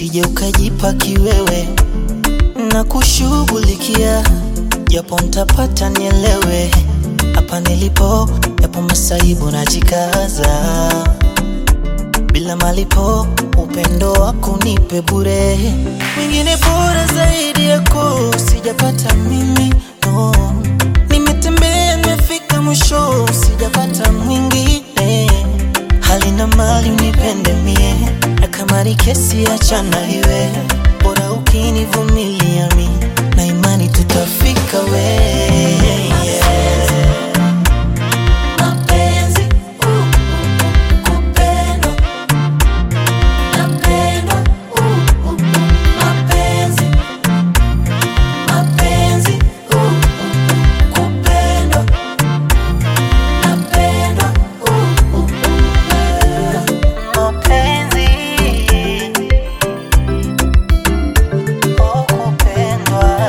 usije ukajipa kiwewe na kushughulikia, japo ntapata nielewe, hapa nilipo yapo masaibu najikaza, bila malipo upendo wako nipe bure, mwingine bora zaidi yako sijapata mimi no. Nimetembea nimefika mwisho, sijapata mwingine, hali na mali unipende mie, na kama ni kesi achana iwe, bora ukinivumilia mi, na imani tutafika we Mapenzi, uh, uh, kupendwa. Napendwa, uh, uh, mapenzi. Mapenzi, uh, uh, kupendwa. Napendwa, uh, uh, mapenzi oh, kupendwa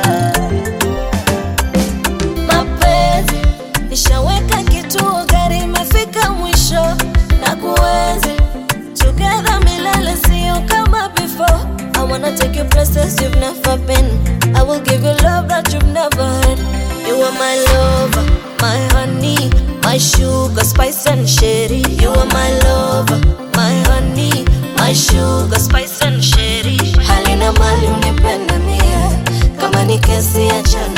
mapenzi. Nishaweka kituo, gari imefika mwisho na kuenzi together milele, sio kama before. I wanna take you places you've never been. I will give you love that you've never had. You are my lover, my honey, my sugar, spice and sherry. You are my lover, my honey, my sugar, spice and sherry. Hali na mali unipende mie, kama ni kesi acha